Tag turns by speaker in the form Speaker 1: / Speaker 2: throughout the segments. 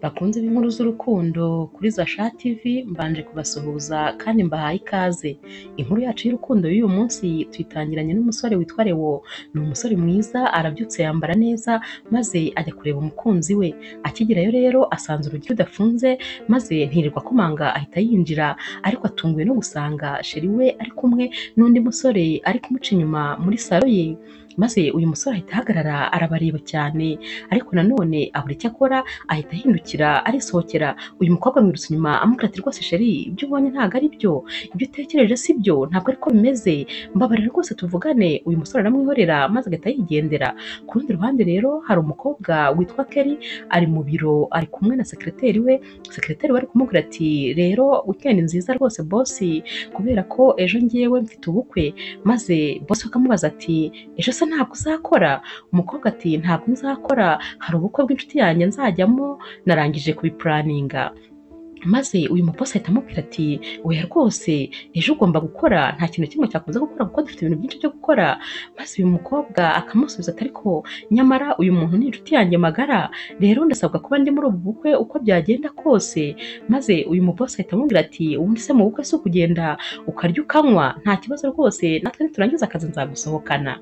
Speaker 1: Bakunzi b'inkuru z'urukundo kuri Zasha TV mbanje kubasuhuza kandi mbahaye ikaze, inkuru yacu y'urukundo y'uyu munsi tuyitangiranye n'umusore witwa Leo, ni umusore mwiza arabyutse yambara neza maze ajya kureba umukunzi we, akigerayo rero asanze urugi rudafunze maze ntirirwa akomanga ahita yinjira ariko atunguwe no gusanga cheri we ari kumwe n'undi musore ari kumuca inyuma muri saro ye, maze uyu musore ahita ahagarara arabareba cyane ariko nanone abura icyo akora ahita ahindukira arisohokera, uyu mukobwa amwirutsa inyuma amubwira ati rwose cheri ibyo ubonye ntabwo ari byo, ibyo utekereje si byo ntabwo ariko bimeze, mbabarira rwose tuvugane, uyu musore aramwihorera maze agahita yigendera, ku rundi ruhande rero hari umukobwa witwa Kelly ari mu biro ari kumwe na sekereteri we, sekereteri we ari kumubwira ati rero weekend nziza rwose boss kubera ko ejo ngewe mfite ubukwe, maze boss we akamubaza ati ejo se ntabwo uzakora? Umukobwa ati ntabwo nzakora hari ubukwe bw'inshuti yanjye nzajyamo narangije kubipuraninga, maze uyu muposi ahita amubwira ati oya rwose ejo ugomba gukora nta kintu kimwe cyakubuza gukora kuko dufite ibintu byinshi byo gukora, maze uyu mukobwa akamusubiza ati ariko nyamara uyu muntu ni inshuti yanjye magara, rero ndasabwa kuba ndi muri ubu bukwe uko byagenda kose, maze uyu muposi ahita amubwira ati ubundi se mu bukwe si ukugenda ukarya ukanywa nta kibazo rwose natwe niturangiza akazi nzagusohokana,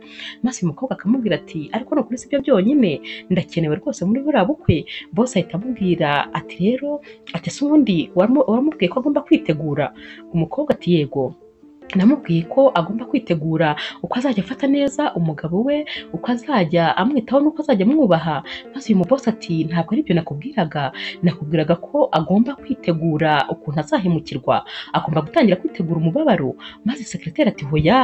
Speaker 1: maze uyu mukobwa akamubwira ati ariko nukuri si byo byonyine ndakenewe rwose muri buriya bukwe, bosi ahita amubwira ati rero ati ese ubundi waramu- waramubwiye ko agomba kwitegura umukobwa ati yego namubwiye ko agomba kwitegura uko azajya afata neza umugabo we uko azajya amwitaho n'uko azajya amwubaha maze uyu mubosi ati ntabwo aribyo nakubwiraga nakubwiraga ko agomba kwitegura ukuntu azahemukirwa agomba gutangira kwitegura umubabaro maze sekereteri ati hoya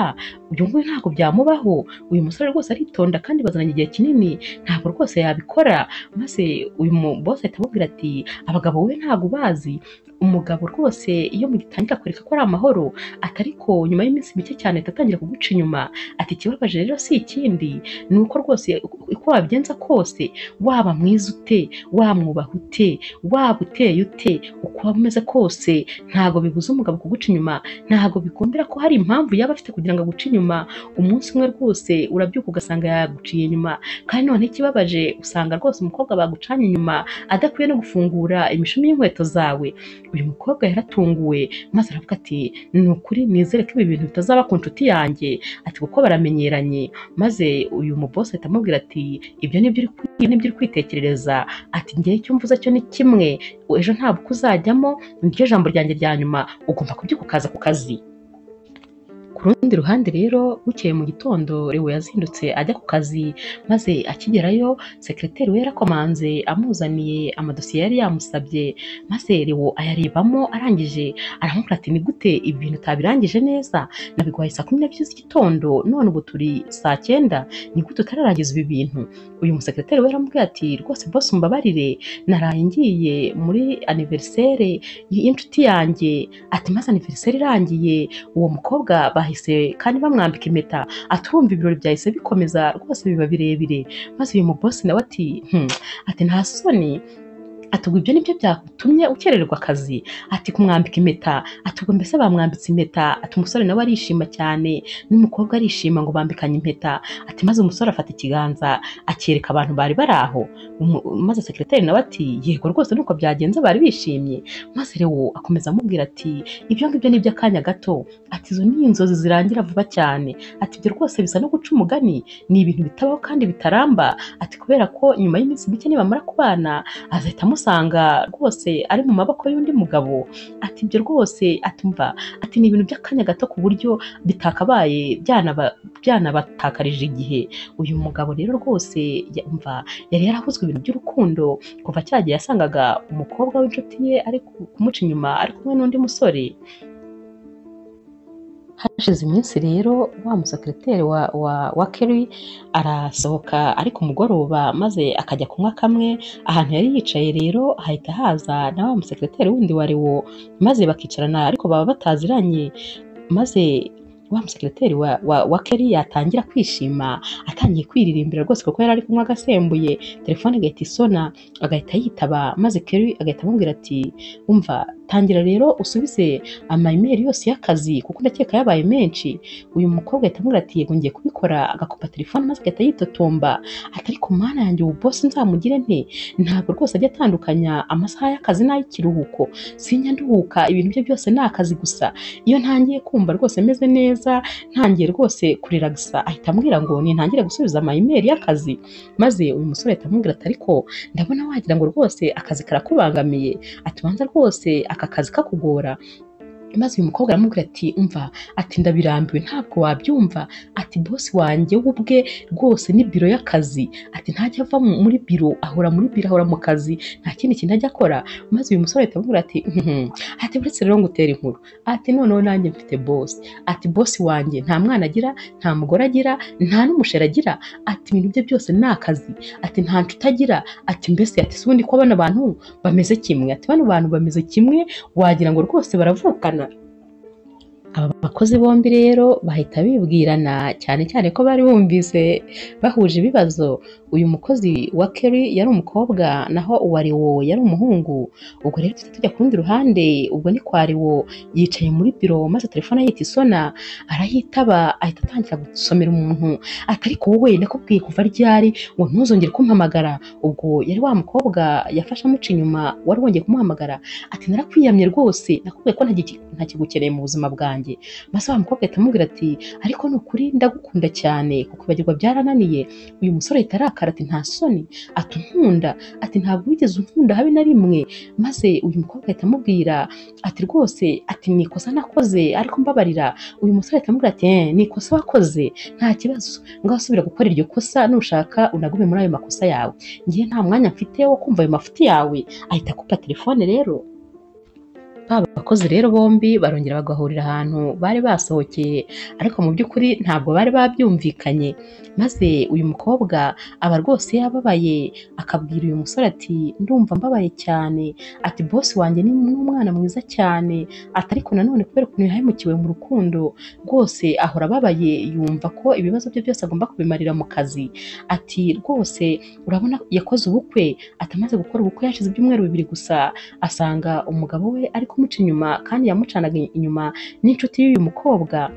Speaker 1: uyu nguyu ntabwo byamubaho uyu musore rwose aritonda kandi bazananye igihe kinini ntabwo rwose yabikora maze uyu mubosi ahita amubwira ati abagabo we ntabwo bazi umugabo rwose iyo mugitangira kwereka ko ari amahoro ati ariko nyuma y'iminsi mike cyane ahita atangira kuguca inyuma ati ikibabaje rero si ikindi ni uko rwose uko wabigenza kose waba mwiza ute wamwubaha ute waba uteye ute uko waba umeze kose ntago bibuza umugabo kuguca inyuma ntago bikumbira ko hari impamvu yaba afite kugira ngo aguce inyuma umunsi umwe rwose urabyuka ugasanga yaguciye inyuma kandi noneho ikibabaje usanga rwose umukobwa bagucanye inyuma adakwiye no gufungura imishumi y'inkweto zawe uyu mukobwa yaratunguwe maze aravuga ati ni ukuri nizere ko ibi bintu bitazaba ku nshuti yanjye ati kuko baramenyeranye maze uyu mubosi ahita amubwira ati ibyo nibyo uri kwi- nibyo uri kwitekerereza ati ngewe icyo mvuze cyo ni kimwe ejo ntabwo uzajyamo niryo jambo ryanjye rya nyuma ugomba kubyuka ukaza ku kazi ku rundi ruhande rero bukeye mu gitondo Leo yazindutse ajya ku kazi maze akigerayo sekereteri we yarakomanze amuzaniye amadosiye yari yamusabye maze Leo ayarebamo arangije aramubwira ati ni gute ibi bintu utabirangije neza nabiguhaye saa kumi n'ebyiri z'igitondo none ubu turi saa cyenda ni gute utararangiza ibi bintu uyu musekereteri we yaramubwiye ati rwose bose mbabarire naraye ngiye muri aniveriseri y'inshuti yanjye ati maze aniveriseri irangiye uwo mukobwa bahise kandi bamwambika impeta atumva ibirori byahise bikomeza rwose biba birebire maze uyu mubosi nawe ati "Hmm," ati nta soni ati ubwo ibyo ni byo byatumye ukererwa akazi ati kumwambika impeta ati ubwo mbese bamwambitse impeta ati umusore nawe arishima cyane n'umukobwa arishima ngo bambikanye impeta ati maze umusore afata ikiganza acyereka abantu bari bari aho Umu- maze sekereteri nawe ati yego rwose nuko byagenze bari bishimye maze Leo akomeza amubwira ati ibyo ngibyo ni iby'akanya gato ati izo ni inzozi zirangira vuba cyane ati ibyo rwose bisa no guca umugani ni ibintu bitabaho kandi bitaramba ati kubera ko nyuma y'iminsi mike nibamara kubana azahita amusanga rwose ari mu maboko y'undi mugabo ati ibyo rwose atumva ati ni ibintu by'akanya gato ku buryo bitakabaye byanaba- byanabatakaje igihe uyu mugabo rero rwose yumva yari yarahuzwe ibintu by'urukundo kuva cya gihe yasangaga umukobwa w'inshuti ye ari ku- kumuca inyuma ari kumwe n'undi musore hashize iminsi rero wa musekereteri wa, wa, wa Kelly arasohoka ari ku mugoroba maze akajya kunywa kamwe ahantu yari yicaye rero hahita haza na wa musekereteri wundi wa Leo maze bakicarana ariko baba bataziranye maze wa musekirateri wa, wa, wa Kelly yatangira kwishima atangiye kwiririmbira rwose kuko yari ari kunywa agasembuye telefone igahita isona agahita yitaba maze Kelly agahita amubwira ati umva tangira rero usubize amayimeri yose y'akazi kuko ndakeka yabaye menshi uyu mukobwa ahita amubwira ati yego ngiye kubikora agakupa telefone maze agahita yitotomba ati ariko mana yanjye ubu bosi nzamugire nte ntabwo rwose ajya atandukanya amasaha y'akazi n'ay'ikiruhuko sinya nduhuka ibintu bye byose ni akazi gusa iyo ntangiye kumva rwose meze neza ntangiye rwose kurira gusa ahita ambwira ngo nintangire gusubiza amayimeri y'akazi maze uyu musore ahita amubwira ati ariko ndabona wagira ngo rwose akazi karakubangamiye ati ubanza rwose aka kazi kakugora maze uyu mukobwa aramubwira ati umva ati ndabirambiwe ntabwo wabyumva ati bosi wanjye we ubwe rwose ni biro y'akazi ati ntajya ava mu- muri biro ahora muri biro ahora mu kazi nta kindi kintu ajya akora maze uyu musore ahita amubwira ati "Mhm." ati uretse rero ngutera inkuru ati noneho nanjye mfite bosi ati bosi wanjye nta mwana agira nta mugore agira nta n'umusheri agira ati ibintu bye byose ni akazi ati nta nshuti agira ati mbese ati si ubundi ko bano bantu bameze kimwe ati bano bantu bameze kimwe wagira ngo rwose baravukana aba bakozi bombi rero bahita bibwirana cyane cyane ko bari bumvise bahuje ibibazo uyu mukozi wa Kelly yari umukobwa naho uwa Leo yari umuhungu ubwo rero tujya tujya ku rundi ruhande ubwo ni kwa Leo yicaye muri biro maze telefone yita isona arayitaba ahita atangira gusomera umuntu ati ariko wowe nakubwiye kuva ryari ngo ntuzongere kumpamagara ubwo yari wa mukobwa yafashe amuca inyuma wari wongeye kumuhamagara ati narakwiyamye rwose nakubwiye ko ntagi- ntakigukeneye mu buzima bwanjye maze wa mukobwa ahita amubwira ati ariko ni ukuri ndagukunda cyane kukwibagirwa byarananiye uyu musore ahita arakara ati nta soni ati unkunda ati ntabwo wigeze unkunda habe na rimwe maze uyu mukobwa ahita amubwira ati rwose ati ni ikosa nakoze ariko mbabarira uyu musore ahita amubwira ati "Eh, ni ikosa wakoze nta kibazo ngaho subira gukora iryo kosa nushaka unagume muri ayo makosa yawe ngiye nta mwanya mfite wo kumva ayo mafuti yawe ahita akupa telefone rero ba bakozi rero bombi barongera bagahurira ahantu bari basohokeye ariko mu by'ukuri ntabwo bari babyumvikanye maze uyu mukobwa aba rwose yababaye akabwira uyu musore ati ndumva mbabaye cyane ati bosi wanjye ni ni umwana mwiza cyane ati ariko nanone kubera ukuntu yahemukiwe mu rukundo rwose ahora ababaye yumva ko ibibazo bye byose agomba kubimarira mu kazi ati rwose urabona yakoze ubukwe ati amaze gukora ubukwe yashize ibyumweru bibiri gusa asanga umugabo we ari kumuca inyuma kandi yamucanaga inyuma n'inshuti y'uyu mukobwa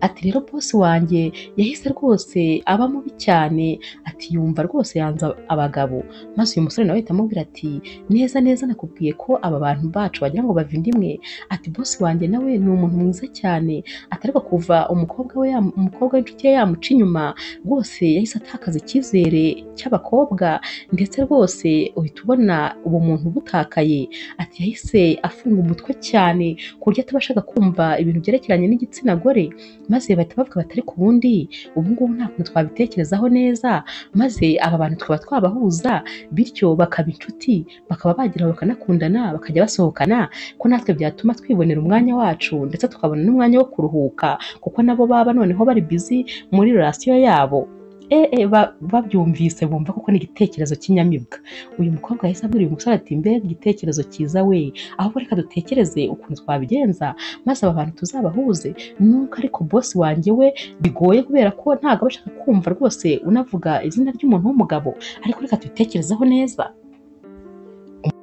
Speaker 1: ati rero bosi wanjye yahise rwose aba mubi cyane ati yumva rwose yanze abagabo maze uyu musore nawe ahita amubwira ati neza neza nakubwiye ko aba bantu bacu wagira ngo bava inda imwe ati bosi wanjye nawe ni umuntu mwiza cyane ati ariko kuva umukobwa we yam- umukobwa w'inshuti ye yamuca inyuma rwose yahise atakaza icyizere cy'abakobwa ndetse rwose uhita ubona ubumuntu butakaye ati yahise afunga umutwe cyane ku buryo atabashaga kumva ibintu byerekeranye n'igitsina gore maze bahita bavuga bati ariko ubundi ubu ngubu nta kuntu twabitekerezaho neza maze aba bantu tukaba twabahuza bityo bakaba inshuti bakaba bageraho bakanakundana bakajya basohokana ko natwe byatuma twibonera umwanya wacu ndetse tukabona n'umwanya wo kuruhuka kuko nabo baba noneho bari bizi muri relasiyo yabo ee ba- babyumvise bumva kuko ni igitekerezo cy'inyamibwa uyu mukobwa yahise abwira uyu musore ati mbega igitekerezo cyiza we ahubwo reka dutekereze ukuntu twabigenza maze aba bantu tuzabahuze nuko ariko bosi wanjye we bigoye kubera ko ntabwo aba ashaka kumva rwose unavuga izina ry'umuntu w'umugabo ariko reka tubitekerezeho neza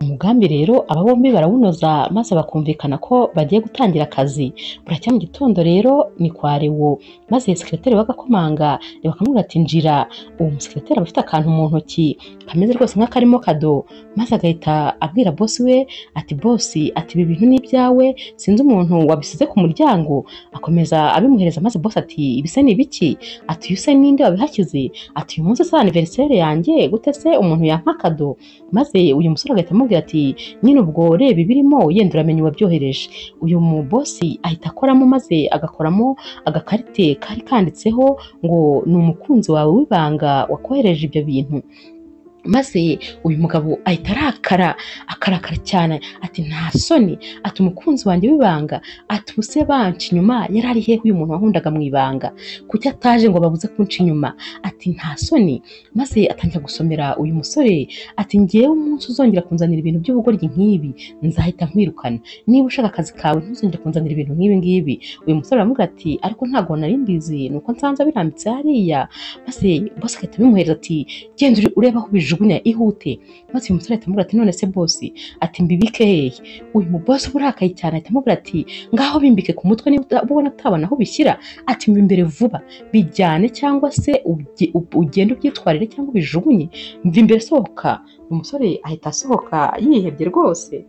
Speaker 1: umugambi rero aba bombi barawunoza maze bakumvikana ko bagiye gutangira akazi buracya mu gitondo rero ni kwa Leo maze sekireteri bagakomanga Leo akamubwira ati njira uwo musekireteri aba afite akantu mu ntoki kameze rwose nk'akarimo kado maze agahita abwira bosi we ati bosi ati ibi bintu ni ibyawe sinzi umuntu wabisize ku muryango akomeza abimuhereza maze bosi ati ibise ni ibiki ati uyu se ninde wabihashyize ati uyu munsi se aniveriseri yanjye gute se umuntu yampa kado maze uyu musore agahita amubwira ati nyine ubwo reba ibirimo yenda uramenya uwabyohereje uyu mubosi ahita akoramo maze agakoramo agakarite kari kanditseho ngo ni umukunzi wawe w'ibanga wakohereje ibyo bintu maze uyu mugabo ahita arakara akarakara cyane ati nta soni ati umukunzi wanjye w'ibanga ati ubu se banca inyuma yari ari hehe uyu muntu wahundaga mu ibanga kuki ataje ngo babuze kunca inyuma ati nta soni maze atangira gusomera uyu musore ati ngewe umunsi uzongera kunzanira ibintu by'ubugoryi nk'ibi nzahita nkwirukana niba ushaka akazi kawe ntuzongere kunzanira ibintu nk'ibi ngibi uyu musore aramubwira ati ariko ntabwo nari mbizi nuko nsanze birambitse hariya maze bose agahita bimuhereza ati genda uri- urebe aho bijugunya ihute maze uyu musore ahita amubwira ati none se bosi ati mbibike hehe uyu mubosi uba urakaye cyane ahita amubwira ati ngaho bimbike ku mutwe niba uta- ubona utabona aho ubishyira ati mbimbere vuba bijyane cyangwa se ubye- ub- ugende ubyitwarire cyangwa ubijugunye mvimbere sohoka umusore ahita asohoka yihebye rwose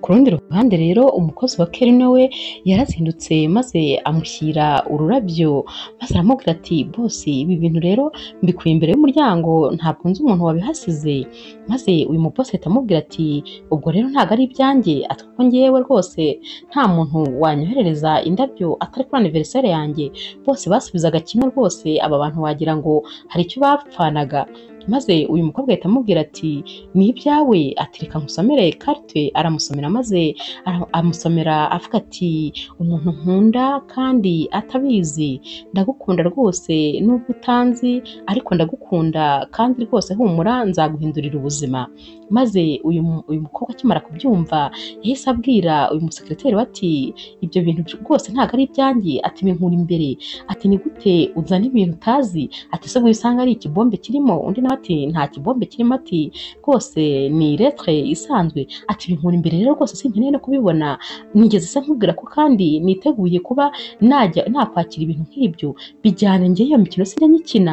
Speaker 1: ku rundi ruhande rero umukozi wa kerino we yarazindutse maze amushyira ururabyo maze aramubwira ati bosi ibi bintu rero mbikuye imbere y'umuryango ntabwo nzi umuntu wabihasize maze uyu muposi ahita amubwira ati ubwo rero ntabwo ari ibyanjye ati kuko ngewe rwose nta muntu wanyoherereza indabyo atari kuri aniveriseri yanjye bose basubizaga kimwe rwose aba bantu wagira ngo hari icyo bapfanaga maze uyu mukobwa ahita amubwira ati ni ibyawe ati reka nkusomere karite aramusomera maze ara- amusomera avuga ati umuntu nkunda kandi atabizi ndagukunda rwose nubwo utanzi ariko ndagukunda kandi rwose humura nzaguhindurira ubuzima maze uyu, mu- uyu mukobwa akimara kubyumva yahise abwira uyu musekereteri we ati ibyo bintu by- rwose ntabwo ari ibyanjye ati binkura imbere ati ni gute uzana ibintu utazi ati se wisanga ari ikibombe kirimo undi nawe ati nta kibombe kirimo ati rwose ni letre isanzwe ati binkura imbere rero rwose sinkeneye no kubibona nigeze se nkubwira ko kandi niteguye kuba najya nakwakira ibintu nk'ibyo bijyana njye iyo mikino sinjya nyikina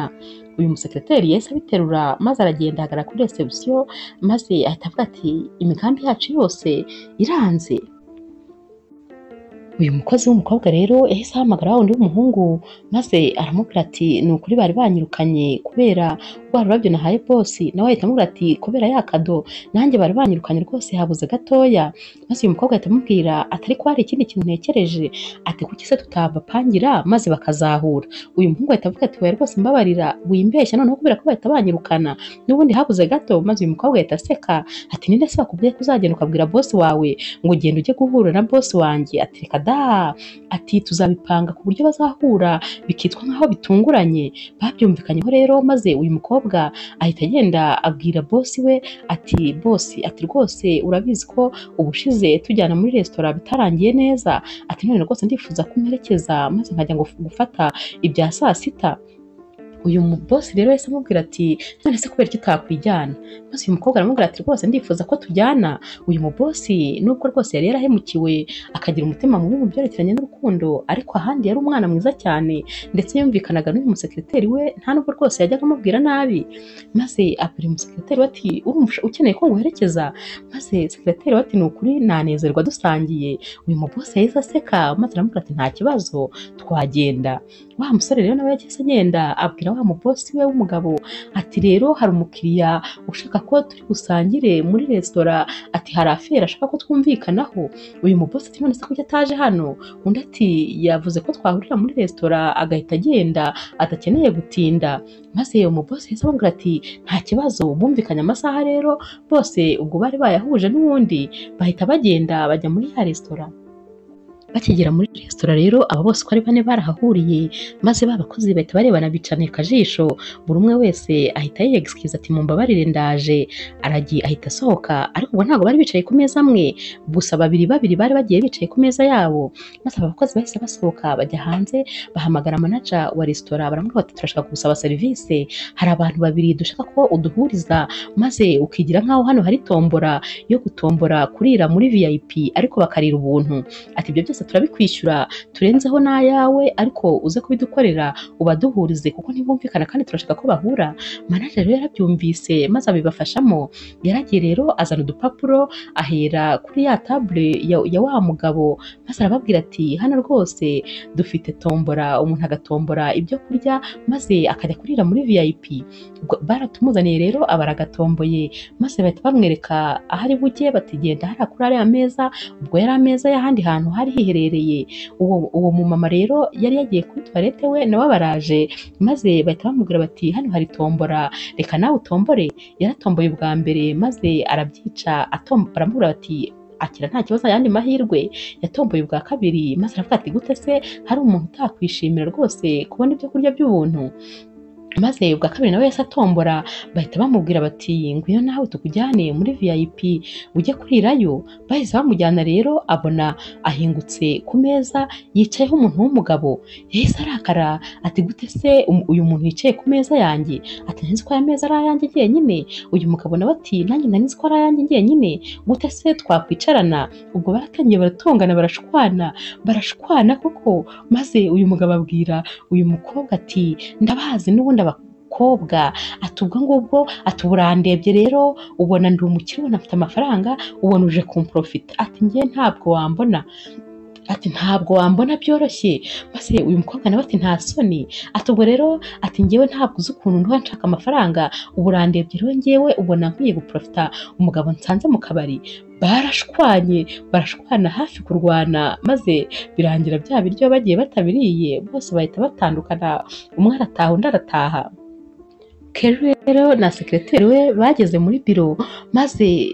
Speaker 1: uyu musekereteri yahise abiterura maze aragenda ahagarara kuri resebusiyo maze ahita avuga ati imigambi yacu yose iranze uyu mukozi w'umukobwa rero yahise ahamagara wa wundi w'umuhungu maze aramubwira ati ni ukuri bari banyirukanye kubera rwa rurabyo nahaye bosi nawe ahita amubwira ati kubera ya kado nanjye bari banyirukanye rwose habuze gatoya maze uyu mukobwa ahita amubwira ati ariko hari ikindi kintu ntekereje ati kuki se tutabapangira maze bakazahura uyu muhungu ahita avuga ati oya rwose mbabarira wimbeshya noneho kubera ko bahita banyirukana n'ubundi habuze gato maze uyu mukobwa ahita aseka ati ninde se bakubwiye ko uzagenda ukabwira bosi wawe ngo ugenda ujye guhura na bosi wanjye ati reka da ati tuzabipanga ku buryo bazahura bikitwa nk'aho bitunguranye babyumvikanyeho rero maze uyu mukobwa ahita agenda abwira bosi we ati bosi ati rwose urabizi ko ubushize tujyana muri resitora bitarangiye neza ati none rwose ndifuza kumperekeza maze nkajya ngo gufata ibya saa sita uyu mubosi rero yahise amubwira ati none se kubera iki utakwijyana maze uyu mukobwa aramubwira ati rwose ndifuza ko tujyana uyu mubosi nubwo rwose yari yarahemukiwe akagira umutima mubi mu byerekeranye n'urukundo ariko ahandi yari umwana mwiza cyane ndetse yumvikanaga n'uyu musekereteri we nta nubwo rwose yajyaga amubwira nabi maze abwira umusekereteri we ati urumva ukeneye ko nguherekeza maze sekereteri we ati ni ukuri nanezerwa dusangiye uyu mubosi yahise aseka maze aramubwira ati nta kibazo twagenda wa musore rero nawe yahise agenda abwira wa mubosi we w'umugabo ati rero hari umukiriya ushaka ko turi busangire muri resitora ati hari afera ashaka ko twumvikanaho uyu mubosi ati none se kuki ataje hano undi ati yavuze ko twahurira muri resitora agahita agenda adakeneye gutinda maze uyu mubosi yahise amubwira ati nta kibazo bumvikanye amasaha rero bose ubwo bari bayahuje n'uwundi bahita bagenda bajya muri ya resitora bakigera muri resitora rero aba bose uko ari bane barahahuriye maze ba bakozi bahita barebana bicanira akajisho buri umwe wese ahita yiyegisikiza ati mumbabarire ndaje aragiye ahita asohoka ariko ubwo ntabwo bari bicaye ku meza amwe gusa babiri babiri bari bagiye bicaye ku meza yabo maze aba bakozi bahise basohoka bajya hanze bahamagara manaja wa resitora baramubwira bati turashaka gusaba serivisi hari abantu babiri dushaka ko uduhuriza maze ukigira nk'aho hano hari tombora yo gutombora kurira muri vip ariko bakarira ubuntu ati ibyo byose turabikwishyura turenzeho n'ayawe ariko uze kubidukorera ubaduhurize kuko ntibumvikana kandi turashaka ko bahura manager rero yarabyumvise maze abibafashamo yaragiye rero azana udupapuro ahera kuri ya table ya, ya wa mugabo maze arababwira ati hano rwose dufite tombora umuntu agatombora ibyo kurya maze akajya kurira muri vip Ubwo baratumuzaniye rero aba aragatomboye maze bahita bamwereka ahari bujye batigenda hariya kuri ariya meza ubwo yari ameza y'ahandi hantu hari hiherereye ahaherereye uwo uwo mumama rero yari yagiye kuri tuwarete we nabo baraje maze bahita bamubwira bati hano hari tombora reka nawe utombore yaratomboye ubwa mbere maze arabyica atom- baramubwira bati akira nta kibazo ayandi mahirwe yatomboye ubwa kabiri maze aravuga ati gute se hari umuntu utakwishimira rwose kubona ibyo kurya by'ubuntu maze ubwa kabiri nawe yahise atombora bahita bamubwira bati ngwino nawe tukujyane muri vip ujye kurirayo bahise bamujyana rero abona ahingutse ku meza yicayeho umuntu w'umugabo yahise arakara ati gute se um- uyu muntu yicaye ku meza yanjye ati nzi ko aya meza ari ayanjye njyenyine uyu mugabo nawe ati nanjye nari nzi ko ari ayanjye njyenyine gute se twakwicarana ubwo baratangiye baratongana barashwana barashwana koko maze uyu mugabo abwira uyu mukobwa ati ndabazi n'ubundi abakobwa ati ubwo ngubwo ati ubu urandebye rero ubona ndi umukire ubona mfite amafaranga ubona uje kumprofita ati njye ntabwo wambona ati ntabwo wambona byoroshye maze uyu mukobwa nawe ati nta soni ati ubwo rero ati ngewe ntabwo uzi ukuntu nduba nshaka amafaranga ubu urandebye rero ngewe ubona nkwiye guprofita umugabo nsanze mu kabari barashwanye barashwana hafi kurwana maze birangira bya biryo bagiye batabiriye bose bahita batandukana umwe arataha undi arataha Kerry rero na sekireteri we bageze muri biro maze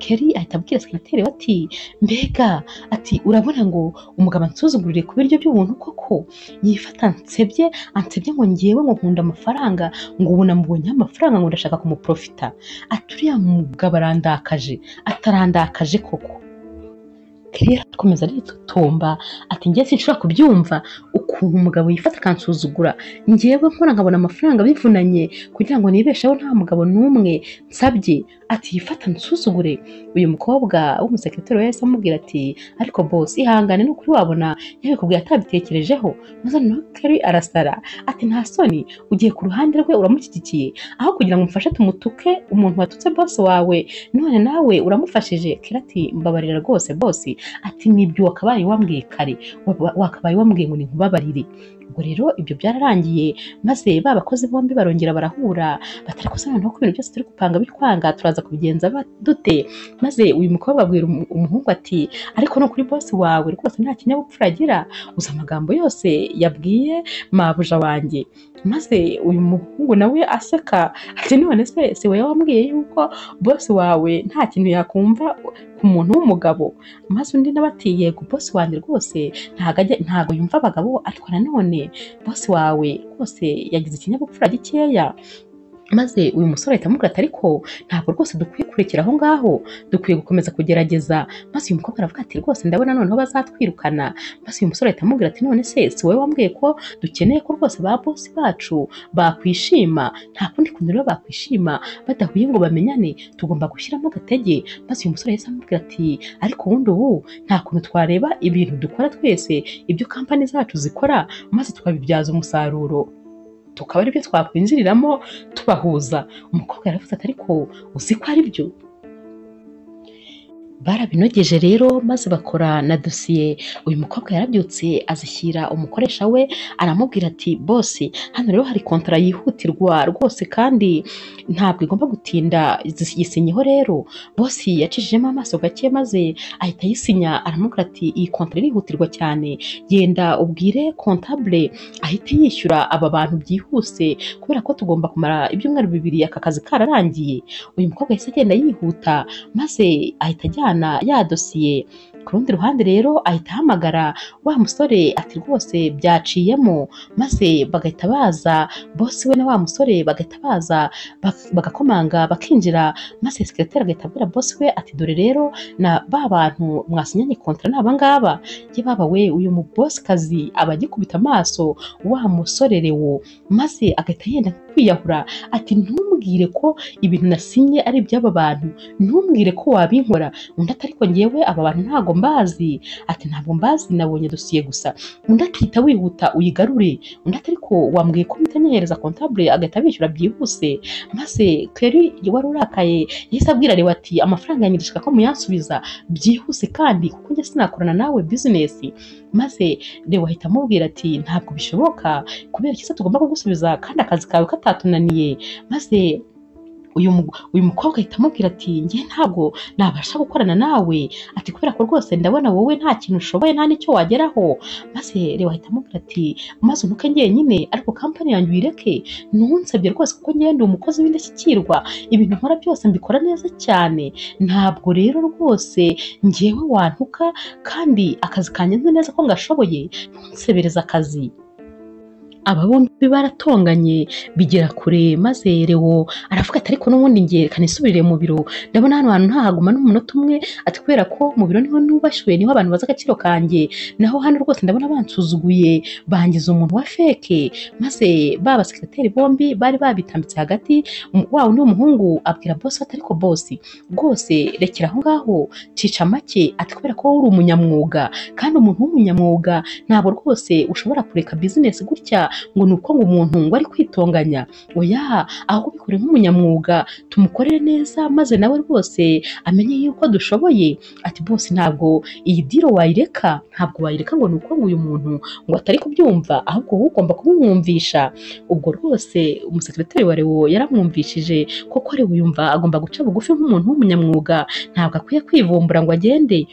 Speaker 1: Kerry ahita abwira sekireteri we ati mbega ati urabona ngo umugabo ansuzugurire ku biryo by'ubuntu koko yifata ansebye ansebye ngo ngewe ngo nkunda amafaranga ngo ubu namubonyeho amafaranga ngo ndashaka kumuprofita ati uriya mugabo arandakaje atarandakaje koko Kelly akomeza aritotomba ati njye sinshobora kubyumva ukuntu umugabo yifata akansuzugura ngewe nkora nkabona amafaranga bivunanye kugira ngo nibesheho nta mugabo n'umwe nsabye ati yifata ansuzugure uyu mukobwa w'umusekiroteri we yahise amubwira ati ariko bosi ihangane ni ukuri wabona yabikubwiye atabitekerejeho maze noneho Kelly arasara ati nta soni ugiye ku ruhande rwe uramushyigikiye aho kugira ngo umufashe tumutuke umuntu watutse bosi wawe none nawe uramufashije Kelly ati mbabarira rwose bosi ati nibyo wakabaye wambwiye kare wa- wakabaye wambwiye ngo ninkubabarire ubwo rero ibyo byararangiye maze ba bakozi bombi barongera barahura batari kusa noneho ko ibintu byose turi gupanga bikwanga turaza kubigenza ba- dute maze uyu mukobwa abwira umu- umuhungu ati ariko ni ukuri bosi wawe rwose nta kinyabupfura agira uzi amagambo yose yabwiye mabuja wanjye maze uyu muhungu nawe aseka ati none se si wowe wambwiye yuko bosi wawe nta kintu yakumva ku muntu w'umugabo maze undi nawe ati yego bosi wanjye rwose ntago ajya- ntago yumva abagabo ariko nanone bosi wawe rwose yagize ikinyabupfura gikeya maze uyu musore ahita amubwira ati ariko ntabwo rwose dukwiye kurekera aho ngaho dukwiye gukomeza kugerageza maze uyu mukobwa aravuga ati rwose ndabona noneho bazatwirukana maze uyu musore ahita amubwira ati none se si wowe wambwiye ko dukeneye ko rwose ba bosi bacu bakwishima nta kundi kuntu rero bakwishima badahuye ngo bamenyane tugomba gushyiramo agatege maze uyu musore yahise amubwira ati ariko ubundi ubu nta kuntu twareba ibintu dukora twese ibyo kampani zacu zikora maze tukabibyaza umusaruro tukaba aribyo twakwinjiriramo tubahuza umukobwa yaravuze ati ariko uzi ko ari byo barabinogeje rero maze bakora na dosiye uyu mukobwa yarabyutse azishyira umukoresha we aramubwira ati bosi hano rero hari kontara yihutirwa rwose kandi ntabwo igomba gutinda zis- yisinyeho rero bosi yacishijemo amaso gake maze ahita ayisinya aramubwira ati iyi kontara irihutirwa cyane genda ubwire kontabule ahite yishyura aba bantu byihuse kubera ko tugomba kumara ibyumweru bibiri aka kazi kararangiye uyu mukobwa yahise agenda yihuta maze ahita ajyana ya dosiye ku rundi ruhande rero ahita ahamagara wa musore ati rwose byaciyemo maze bagahita baza bosi we na wa musore bagahita baza bak- bagakomanga bakinjira maze sekiroteri agahita abwira bosi we ati dore rero na ba bantu mwasinyanye kontara ni abangaba ye baba we uyu mubosikazi aba agikubita amaso wa musore rewo maze agahita yenda kwiyahura ati ntumbwire ko ibintu nasinye ari iby'aba bantu ntumbwire ko wabinkora undi ati ariko ngewe aba bantu ntabwo mbazi ati ntabwo mbazi nabonye dosiye gusa undi akihita wihuta uyigarure undi ati ariko wambwiye ko mutanyehereza kontabule agahita bishyura byihuse maze keri wari urakaye yahise abwira reba ati amafaranga yanjye ndashaka ko muyansubiza byihuse kandi kuko njye sinakorana nawe bizinesi maze reba ahita amubwira ati ntabwo bishoboka kubera ikiza tugomba kugusubiza kandi akazi kawe katatunaniye maze uyu mu- uyu mukobwa ahita amubwira ati njye ntabwo nabasha gukorana nawe ati kubera ko rwose ndabona wowe nta kintu ushoboye nta n'icyo wageraho maze reba ahita amubwira ati maze unuke njyenyine ariko kampani yanjye uyireke ntunsabye rwose kuko njyewe ndi umukozi w'indashyikirwa ibintu nkora byose mbikora neza cyane ntabwo rero rwose njyewe wantuka kandi akazi kanjye nzi neza ko ngashoboye ntunsebereze akazi aba bombi baratonganye bigera kure maze rewo aravuga ati ariko n'ubundi ngiye reka nisubirire mu biro ndabona hano hantu ntahaguma n'umunota umwe ati kubera ko mu biro niho nubashywe niho abantu bazi agaciro kanjye naho hano rwose ndabona bansuzuguye bangiza umuntu wa feke maze ba basekreteri bombi bari babitambitse hagati um- wa wundi w'umuhungu abwira bosi ati ariko bosi rwose rekera aho ngaho cica make ati kubera ko wowe uri umunyamwuga kandi umuntu w'umunyamwuga ntabwo rwose ushobora kureka bizinesi gutya ngo ni uko ngo umuntu ngo ari kwitonganya oya ahubwo ubikore nk'umunyamwuga tumukorere neza maze nawe rwose amenye yuko dushoboye ati bose ntabwo iyi diro wayireka ntabwo wayireka ngo ni uko ngo uyu muntu ngo atari kubyumva ahubwo wowe ugomba kubimwumvisha ubwo rwose umusekreteri wa rewo yaramwumvishije koko rewo yumva agomba guca bugufi nk'umuntu w'umunyamwuga ntabwo akwiye kwivumbura ngo agende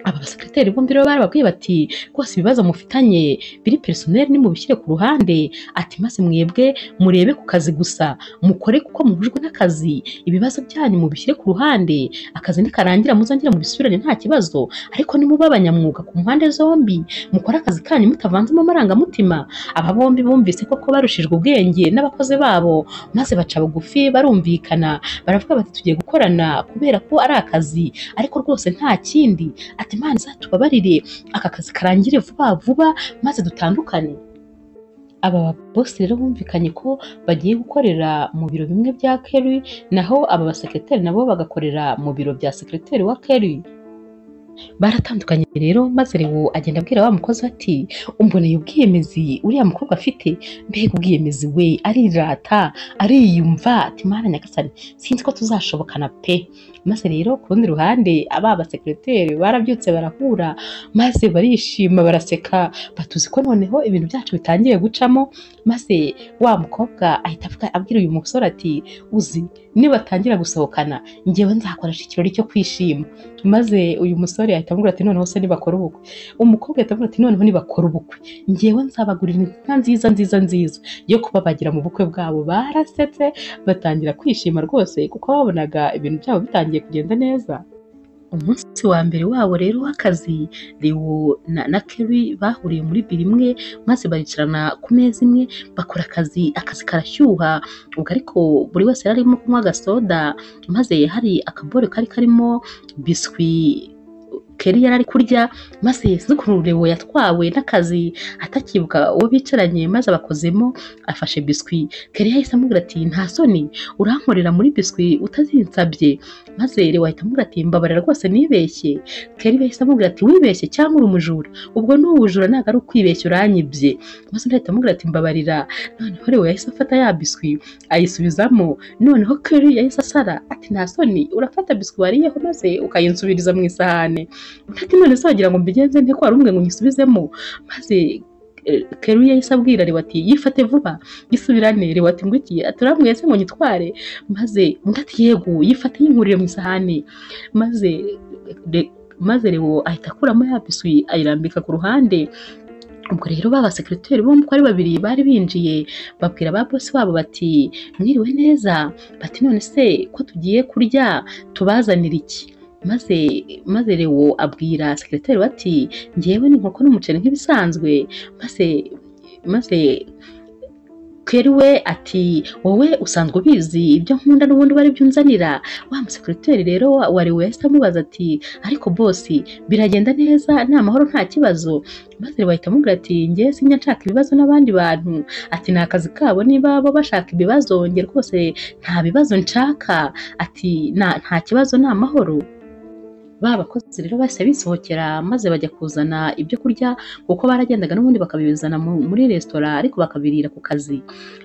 Speaker 1: aba basekreteri bombi rero barababwiye bati rwose ibibazo mufitanye biri perisoneri nimubishyire ku ruhande ati maze mwebwe murebe ku kazi gusa mukore kuko muhujwe n'akazi ibibazo byanyu mubishyire ku ruhande akazi nikarangira muzongere mubisubirane nta kibazo ariko nimuba abanyamwuga ku mpande zombi mukore akazi kanyu mutavanzemo amarangamutima aba bombi bumvise koko barushijwe ubwenge n'abakozi babo maze baca bugufi barumvikana baravuga bati tugiye gukorana kubera ko ari akazi ariko rwose nta kindi ati imana izatubabarire aka kazi karangire vuba vuba maze dutandukane aba babosi rero bumvikanye ko bagiye gukorera mu biro bimwe bya Kerry naho aba basekreteri nabo bagakorera mu biro bya sekreteri wa Kerry baratandukanye rero maze rero agenda abwira wa mukozi ati umboneye ubwiyemezi uriya mukobwa afite mbega ubwiyemezi we arirata ariyumva ati mana nyagasani sinzi ko tuzashobokana pe maze rero ku rundi ruhande aba basekreteri barabyutse barahura maze barishima baraseka batuzi ko noneho ibintu byacu bitangiye gucamo maze wa mukobwa ahita avuga abwira uyu musore ati uzi nibatangira gusohokana njyewe nzakoresha ikirori cyo kwishima maze uyu musore ahita amubwira ati noneho se nibakora ubukwe umukobwa ahita amubwira ati noneho nibakora ubukwe njyewe nzabagurira inka nziza nziza nziza yo kubabagira mu bukwe bwabo barasetse batangira kwishima rwose kuko babonaga ibintu byabo bitangiye kugenda neza umunsi wa mbere wabo rero w'akazi Leo na, na Kerry bahuriye muri biro imwe maze baricarana ku meza imwe bakora akazi akazi karashyuha ubwo ariko buri wese yari arimo kunywa agasoda maze hari akabore kari karimo biswi Kerry yari ari kurya maze Leo yatwawe n'akazi atakibuka uwo bicaranye maze abakozemo afashe biswi Kerry yahise amubwira ati nta soni urankorera muri biswi utazinsabye maze Leo ahita amubwira ati mbabarira rwose nibeshye Kelly bahise amubwira ati wibeshye cyangwa uri umujura ubwo ni ubujura ntabwo ari ukwibeshya uranyibye maze undi ahita amubwira ati mbabarira noneho Leo yahise afata ya biswi ayisubizamo noneho Kelly yahise asara ati nta soni urafata biswi wariyeho maze ukayinsubiriza mu isahane undi ati none se wagira ngo mbigenze nte ko wari umwe ngo nyisubizemo maze eh, Kelly yahise abwira Leo ati yifate vuba yisubirane Leo ati ngwiki ati urambwiye se ngo nyitware maze undi ati yego yifate yinkurire mu isahani maze Re- maze Leo ahita akuramo ya biswi ayirambika ku ruhande ubwo rero ba basekreteri bombi uko ari babiri bari binjiye babwira ba bosi wabo bati mwiriwe neza bati none se ko tugiye kurya tubazanira iki maze maze Leo abwira sekreteri bati ngewe n'inkoko n'umuceri nk'ibisanzwe maze maze Kelly we ati wowe usanzwe ubizi ibyo nkunda n'ubundi wari byunzanira wa musekreteri rero wa- wa Leo yahise amubaza ati ariko bosi biragenda neza ni amahoro nta kibazo maze bahita amubwira ati njye sinjya nshaka ibibazo n'abandi bantu ati ni akazi kabo niba bo bashaka ibibazo njye rwose nta bibazo nshaka ati "Na- nta kibazo ni amahoro ba bakozi rero bahise bisohokera maze bajya kuzana ibyo kurya kuko baragendaga n'ubundi bakabizana mu- muri resitora ariko bakabirira ku kazi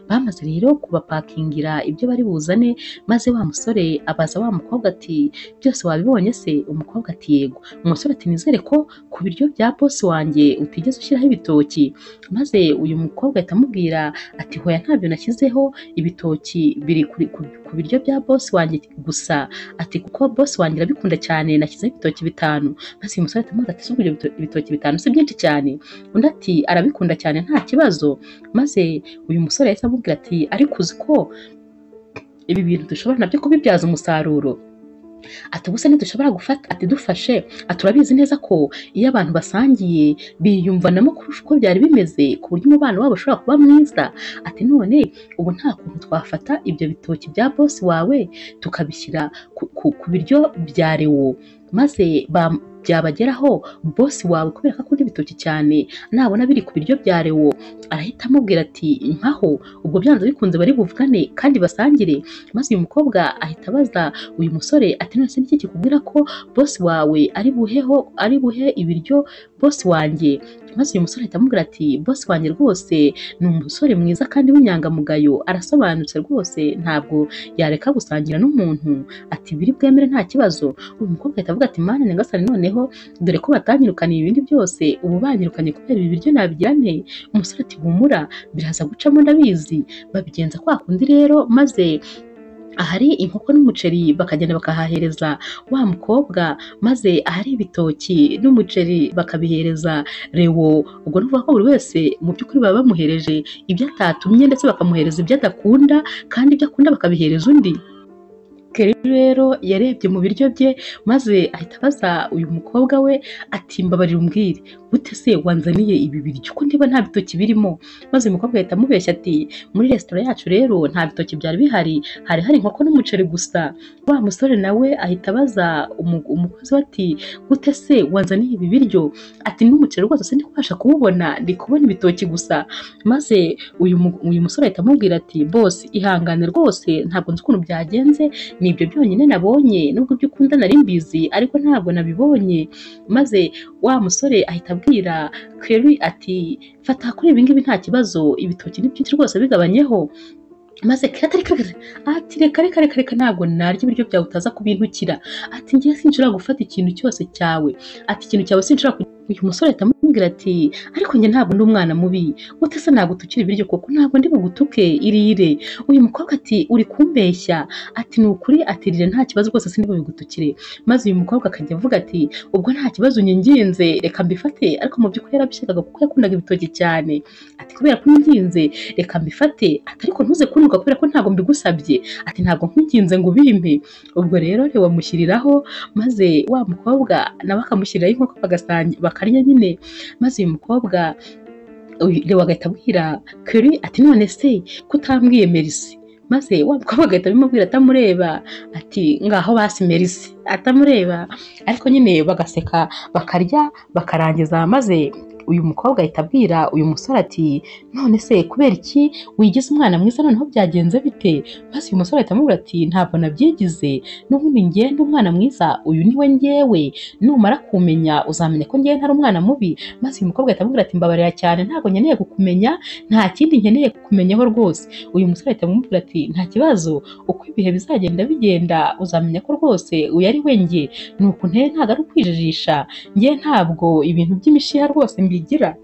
Speaker 1: bamaze rero kubapakingira ibyo bari buzane maze wa musore abaza wa mukobwa ati byose wabibonye se umukobwa ati yego umusore ati nizere ko ku biryo bya bosi wanjye utigeze ushyiraho ibitoki maze uyu mukobwa ahita amubwira ati hoya ntabyo nashyizeho ibitoki biri kuri- ku- ku biryo bya boss wanjye gusa ati kuko boss wanjye arabikunda cyane nashyizeho ibitoki bitanu maze uyu musore atamubaza ati "Se ubwo ibyo bito- ibitoki bitanu si byinshi cyane undi ati arabikunda cyane nta kibazo maze uyu musore yahise amubwira ati ariko uzi ko ibi bintu dushobora nabyo kubibyaza umusaruro ati ubuse ntidushobora gufata ati dufashe ati urabizi neza ko iyo abantu basangiye biyumvanamo kurusha uko byari bimeze ku buryo umubano wabo ushobora kuba mwiza ati none ubu nta kuntu twafata ibyo bitoki bya bosi wawe tukabishyira ku, ku, ku biryo bya rewo maze ba byabageraho bosi wawe kubera ko akunda ibitoki cyane nabona biri ku biryo bya rewo arahita amubwira ati mpaho ubwo byanze bikunze bari buvugane kandi basangire maze uyu mukobwa ahita abaza uyu musore ati none se niki kikubwira ko bosi wawe ari buheho ari buhe ibiryo bosi wanjye maze uyu musore ahita amubwira ati bosi wanjye rwose ni umusore mwiza kandi w'inyangamugayo arasobanutse rwose ntabwo yareka gusangira n'umuntu ati biri bwemere nta kibazo uyu mukobwa ahita avuga ati mana nyagasani noneho dore ko batanyirukaniye ibindi byose ubu banyirukanye kubera ibi biryo nabigira nte umusore ati humura biraza gucamo ndabizi babigenza kwa kundi rero maze ahari inkoko n'umuceri bakagenda bakahahereza wa mukobwa maze ahari ibitoki n'umuceri bakabihereza rewo ubwo ni ukuvuga ko buri wese mu by'ukuri baba bamuhereje ibyo atatumye ndetse bakamuhereza ibyo adakunda kandi ibyo akunda bakabihereza undi Kelly rero yarebye mu biryo bye maze ahita abaza uyu mukobwa we ati mbabarira umbwire gute se wanzaniye ibi biryo ko ndiba nta bitoki birimo maze uyu mukobwa ahita amubeshya ati muri resitora yacu rero nta bitoki byari bihari hari hari inkoko n'umuceri gusa wa musore nawe ahita abaza umu- umukozi we ati gute se wanzaniye ibi biryo ati n'umuceri rwose se ndikubasha kuwubona ndi kubona ibitoki gusa maze uyu mu- uyu musore ahita amubwira ati bose ihangane rwose ntabwo nzi ukuntu byagenze ni ibyo byonyine nabonye nubwo ibyo ukunda nari mbizi ariko ntabwo nabibonye maze wa musore ahita abwira Kerry ati fata kuri ibi ngibi nta kibazo ibitoki ni byinshi rwose bigabanyeho maze Kelly ati reka reka ati reka reka reka reka ntabwo narya ibiryo byawe utaza kubintukira ati ngiye sinshobora gufata ikintu cyose cyawe ati ikintu cyawe sinshobora ku- uyu musore ahita amubwira ati ariko njye ntabwo ndi umwana mubi gute se nagutukira ibiryo koko ntabwo ndi bugutuke irire uyu mukobwa ati uri kumbeshya ati ni ukuri atirira nta kibazo rwose sindi bubigutukire maze uyu mukobwa akajya avuga ati ubwo nta kibazo nyinginze reka mbifate ariko mu by'ukuri yarabishakaga kuko yakundaga ibitoki cyane ati kubera ko unginze reka mbifate ati ariko ntuze kunuka kubera ko ntabwo mbigusabye ati ntabwo nkuginze ngo ubimpe ubwo rero rewe amushyiriraho maze wa mukobwa nawe akamushyiriraho inkoko bagasangi- bakarya nyine maze uyu mukobwa uyu- rewe agahita abwira kuri ati none se ko utambwiye merisi maze wa mukobwa agahita abimubwira atamureba ati ngaho basi merisi atamureba ariko nyine bagaseka bakarya bakarangiza maze uyu mukobwa ahita abwira uyu musore ati none se kubera iki wigize umwana mwiza noneho byagenze bite maze uyu musore ahita amubwira ati ntabwo nabyigize n'ubundi ngende umwana mwiza uyu ni we ngewe numara kumenya uzamenya ko ngewe ntari umwana mubi maze uyu mukobwa ahita amubwira ati mbabarira cyane ntabwo nkeneye kukumenya nta kindi nkeneye kukumenyaho rwose uyu musore ahita amubwira ati nta kibazo uko ibihe bizagenda bigenda uzamenya ko rwose uyu ari we njye ni uku nteye ntabwo ari ukwijijisha njye ntabwo ibintu by'imishiha rwose mbigira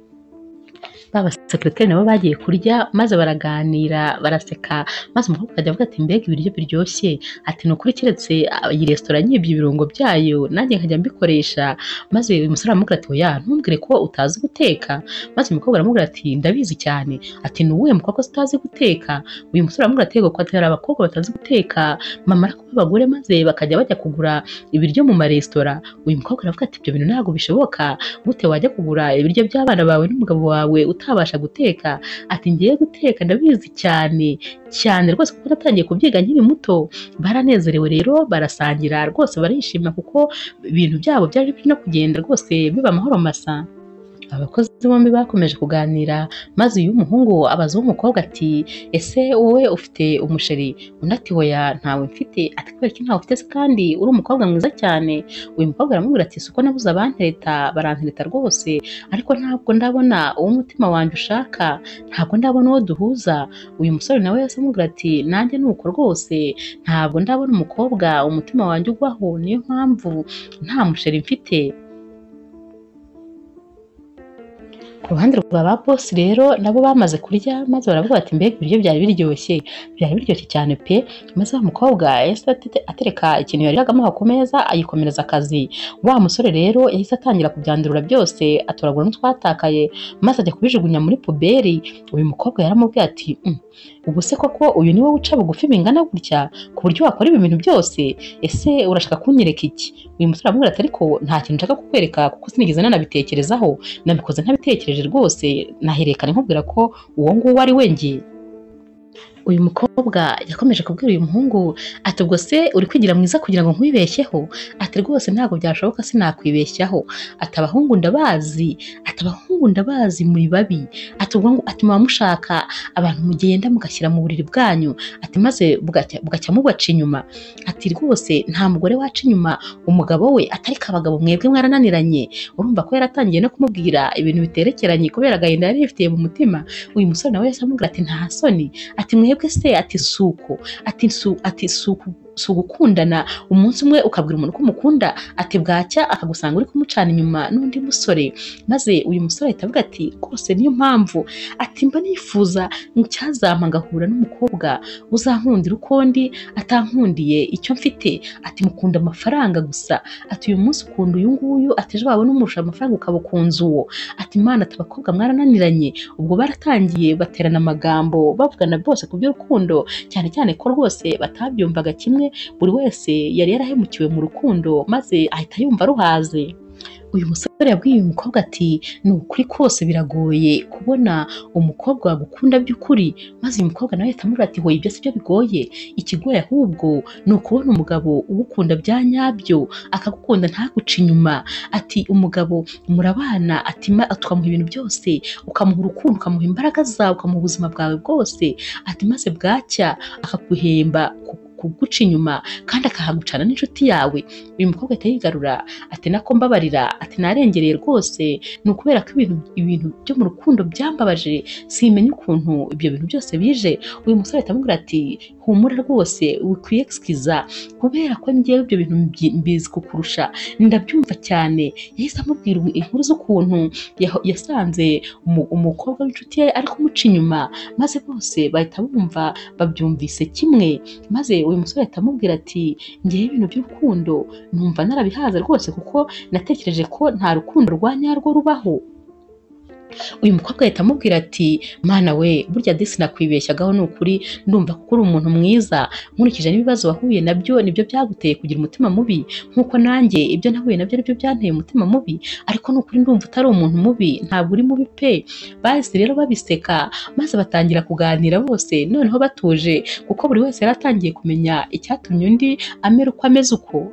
Speaker 1: ba basekereteri nabo bagiye kurya maze baraganira baraseka maze umukobwa akajya avuga ati mbega ibiryo biryosheye ati ni ukuri keretse ah, iyi resitora nyibye ibirungo byayo nanjye nkajya mbikoresha maze uyu musore aramubwira ati oya ntumbwire ko utazi guteka maze umukobwa aramubwira ati ndabizi cyane ati ni uwuhe mukobwa se utazi guteka uyu musore aramubwira ati yego ko ati hari abakobwa batazi guteka mama kuba abagore maze bakajya bajya kugura ibiryo mu maresitora uyu mukobwa aravuga ati ibyo bintu ntabwo bishoboka gute wajya kugura ibiryo by'abana bawe n'umugabo wawe utabasha guteka ati ngiye guteka ndabizi cyane cyane rwose kuko natangiye kubyiga nkiri muto baranezerewe rero barasangira rwose barishima kuko ibintu byabo byari biri no kugenda rwose biba amahoro masa abakozi bombi bakomeje kuganira maze uyu muhungu abaza uw'umukobwa ati ese wowe ufite umusheri undi ati hoya ntawe mfite ati kubera ko ntawe ufite se kandi uri umukobwa mwiza cyane uyu mukobwa aramubwira ati si uko nabuze abantereta barantereta rwose ariko ntabwo ndabona uwo umutima wanjye ushaka ntabwo ndabona uwo duhuza uyu musore nawe yahise amubwira ati nanjye ni uko rwose ntabwo ndabona umukobwa umutima wanjye ugwaho niyo mpamvu nta musheri mfite ku ruhande rwa ba bosi rero nabo bamaze kurya maze baravuga bati mbega ibiryo byari biryoshye byari biryoshye cyane pe maze wa mukobwa yahise atete- atereka ikintu yari yagamuha ku meza ayikomereza akazi wa musore rero yahise atangira kubyandurura byose atoragura n'utwatakaye maze ajya kubijugunya muri puberi uyu mukobwa yaramubwiye ati "Mm, ubu se koko uyu niwe uca bugufi bingana gutya ku buryo wakora ibi bintu byose ese urashaka kunyereka iki uyu musore aramubwira ati ariko nta kintu nshaka kukwereka kuko sinigeze nanabitekerezaho nabikoze ntabitekereje rwose nahererekana nkubwira ko uwo nguwo ari we njye uyu mukobwa yakomeje kubwira uyu muhungu ati ubwo se uri kwigira mwiza kugira ngo nkwibeshyeho ati rwose ntabwo byashoboka sinakwibeshyaho ati abahungu ndabazi ati abahungu ndabazi muri babi ati ubwo ngo- ati muba mushaka abantu mugenda mugashyira mu buriri bwanyu ati maze bugacya bugacya mubaca inyuma ati rwose nta mugore waca inyuma umugabo we atariko abagabo mwebwe mwarananiranye urumva ko yaratangiye no kumubwira ibintu biterekeranye kubera agahinda yari yifitiye mu mutima uyu musore nawe yahise amubwira ati nta soni ati mwebwe se ati suko ati su ati suku si ugukundana umunsi umwe ukabwira umuntu ko umukunda ati bwacya akagusanga uri kumucana inyuma n'undi musore maze uyu musore ahita avuga ati rwose niyo mpamvu ati mba nifuza icyazampa ngahura n'umukobwa uzankundira uko ndi atankundiye icyo mfite ati mukunda amafaranga gusa ati uyu munsi ukunda uyu nguyu ati ejo wabona umurusha amafaranga ukaba ukunze uwo ati imana ati abakobwa mwarananiranye ubwo baratangiye baterana amagambo bavugana bose ku by'urukundo cyane cyane ko rwose batabyumvaga kimwe buri wese yari yarahemukiwe mu rukundo maze ahita yumva ruhaze uyu musore yabwiye uyu mukobwa ati ni ukuri kose biragoye kubona umukobwa wagukunda by'ukuri maze uyu mukobwa nawe ahita amubwira ati hoye ibyo si byo bigoye ikigoye ahubwo ni ukubona umugabo ugukunda bya nyabyo akagukunda ntaguce inyuma ati umugabo murabana ati ma- tukamuha ibintu byose ukamuha urukundo ukamuha imbaraga zawe ukamuha ubuzima bwawe bwose ati maze bwacya akaguhemba ku- kuguca inyuma kandi akahagucana n'inshuti yawe uyu mukobwa ahita yigarura ati nako mbabarira ati narengereye rwose ni ukubera ko ibintu ibintu byo mu rukundo byambabaje simenya ukuntu ibyo bintu byose bije uyu musore ahita amubwira ati humura rwose wikwiyegisikiza kubera ko ngewe ibyo bintu mbi- mbizi kukurusha ndabyumva cyane yahise amubwira inkuru z'ukuntu yaho- yasanze umu- umukobwa w'inshuti ye ari kumuca inyuma maze bose bahita bumva babyumvise kimwe maze uyu musore ahita amubwira ati ngewe ibintu by'urukundo numva narabihaza rwose kuko natekereje ko nta rukundo rwa nyarwo rubaho uyu mukobwa ahita amubwira ati mana we burya disi nakwibeshyagaho ni ukuri ndumva ko uri umuntu mwiza nkurikije n'ibibazo wahuye nabyo nibyo byaguteye kugira umutima mubi nk'uko nanjye ibyo nahuye nabyo aribyo byanteye umutima mubi ariko ni ukuri ndumva utari umuntu mubi ntabwo uri mubi pe bahise rero babiseka maze batangira kuganira bose noneho batuje kuko buri wese yari atangiye kumenya icyatumye undi amera uko ameze uko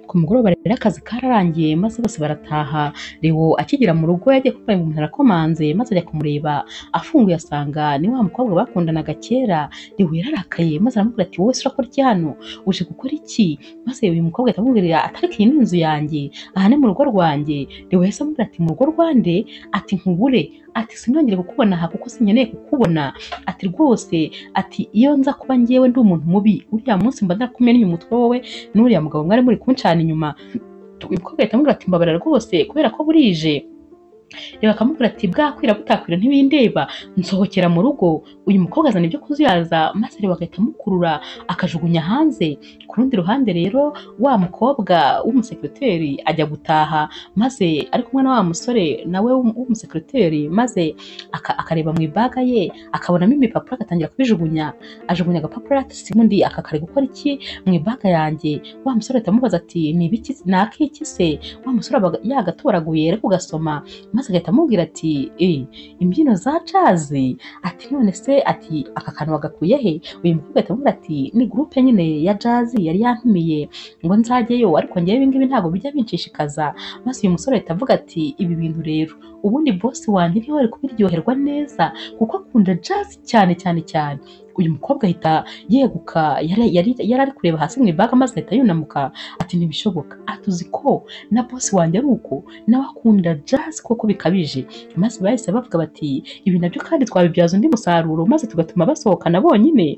Speaker 1: ku mugoroba rero akazi kararangiye maze bose barataha Leo akigera mu rugo yagiye kuvuga ngo umuntu arakomanze maze ajya kumureba afunguye asanga ni wa mukobwa bakundanaga kera Leo yararakaye maze aramubwira ati wowe se urakora iki hano uje gukora iki maze uyu mukobwa ahita amubwira atariko iyi ni inzu yanjye aha ni mu rugo rwanjye Leo yahise amubwira ati mu rugo rwande ati nkubure ati sinongere kukubona aha kuko sinkeneye kukubona ati rwose ati iyo nza kuba ngewe ndi umuntu mubi uriya munsi mba ndakumennye umutwe wowe n'uriya mugabo mwari muri kuncana inyuma uyu mukobwa ahita amubwira ati mbabara rwose kubera ko burije reba akamubwira ati bwakwira butakwira ntibindeba nsohokera mu rugo uyu mukobwa azana ibyo kuzuyaza maze reba agahita amukurura akajugunya hanze ku rundi ruhande rero wa mukobwa w'umusekiroteri ajya gutaha maze ari kumwe na wa musore nawe w'um- w'umusekiroteri maze aka- akareba mu ibaga ye akabonamo ibipapuro agatangira kubijugunya ajugunya agapapuro ati sibundi aka kari gukora iki mu ibaga yanjye wa musore ahita amubaza ati ni ibiki ni ak'iki se wa musore aba yagatoraguye ari kugasoma maze agahita amubwira ati eh imbyino za cazi ati none se ati aka kantu wagakuye he uyu mukobwa ahita amubwira ati ni gurupe nyine ya jazi yari yantumiye ngo nzajyeyo ariko ngewe ibingibi ntabwo bijya binshishikaza maze uyu musore ahita avuga ati ibi bintu rero ubundi bosi wanjye niwe wari kubiryoherwa neza kuko akunda jazi cyane cyane cyane uyu mukobwa ahita yeguka yari yari- yari ari kureba hasi mu ibaga maze ahita yunamuka ati ntibishoboka ati uzi ko na bosi wanjye ari uko nawe akunda jazi koko bikabije maze bahise bavuga bati ibi nabyo kandi twabibyaza undi musaruro maze tugatuma basohokana bonyine